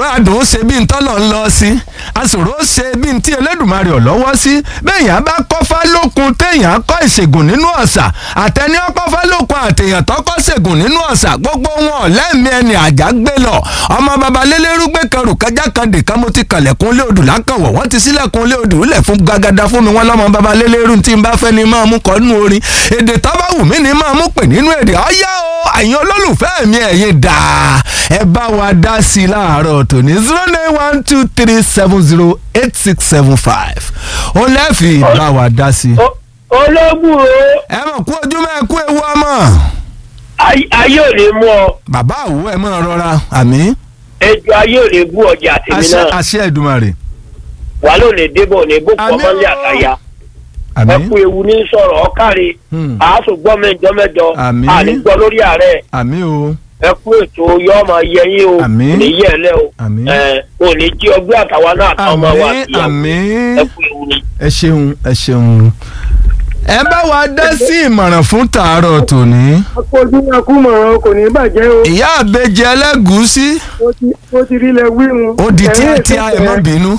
àsòro àdùn ṣe bí n tọ́lọ̀ ń lọ sí àsòro ṣe bí n tí Elédùmarè ọ̀ lọ́wọ́ sí bẹ́ẹ̀yàn bá kọ́fá lókun téèyàn kọ́ ìṣègùn nínú ọ̀sà àtẹni ọkọ́fá lókun àtẹ̀yàn tọ́kọ́ ṣègùn nínú ọ̀sà gbogbo wọn lẹ́mí ẹni àjà gbé lọ ọmọ babalélérú gbé kẹrù kájà kan dìkan mo ti kàlẹ̀kùn lé odù lákànwọ̀ wọ́n ti sílẹ̀kùn lé odù lẹ̀ fún gàgàdà fún mi wọ́n lọ́mọ babalélérú tí n bá fẹ́ ni máa mú kọ́ nínú orin èdè tó bá wù mí ni máa mú pè nínú èdè ọ̀yá o àyìn olólùfẹ́ mi ẹ̀yin dà ẹ bá wa dá sí i láàárọ̀ tòní zero nine one two three seven zero eight six seven five ó lẹ́ẹ̀fì bá wa dá sí i. ológun o ẹ mọ̀ kú ojú mẹ́ kú ewu ọmọ ay- ayé ò lè mú ọ bàbá àwọ̀ ẹ mọ̀ rọra àmì ejò ayé ò lè bú ọjà tèmi àṣẹ náà àṣẹ Èdùmàrè wà ló lè débọ̀ ní bó Àmín pọ̀ mọ́lẹ̀ o. àtàyà ẹ àmì kú ewu ní sọ̀rọ̀ ọ̀kárí Hmm. àásù gbọ́ mẹ́jọ mẹ́jọ Àmín. àní gbọ́ lórí ààrẹ àmì o ẹ kú ètò yọ ọmọ yẹ yín o Àmín. kò ní yẹ ẹ lẹ o Àmín. ẹ ò ní jí ọgbẹ́ àtàwa náà àtàwọn ọmọ wa àmì àti ìyàwó àmì ẹ kú ewu ni. ẹ ṣeun ẹ ṣeun ẹ bá wa dá sí ìmọ̀ràn fún tàárọ̀ tòní. akójú akúmọ̀ràn kò ní bàjẹ́ o ìyá àbẹjẹ ẹlẹ́gùúsí ó ti ó ti rí ilẹ̀ wíwùn. ó di tíátíá ẹ má bínú.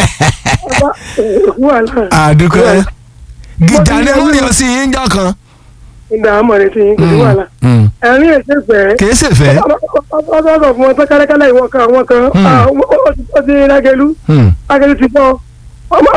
wàhálà àdúgbò gìjà ni wọ́n yọ sí yín jọ kan. ìdá àmọ̀rẹ́ ti yín kò ní wàhálà. Mm. ẹ̀rín ẹ̀ṣẹ̀ fẹ́. kìí ṣe fẹ́. ọ̀sọ̀ọ̀sọ̀ fún wọn tán kálẹ́kálẹ́ ìwọ kan àwọn kan Hmm. ah, ó ó ti rágẹlú Mm. rágẹlú ti bọ́ ọmọ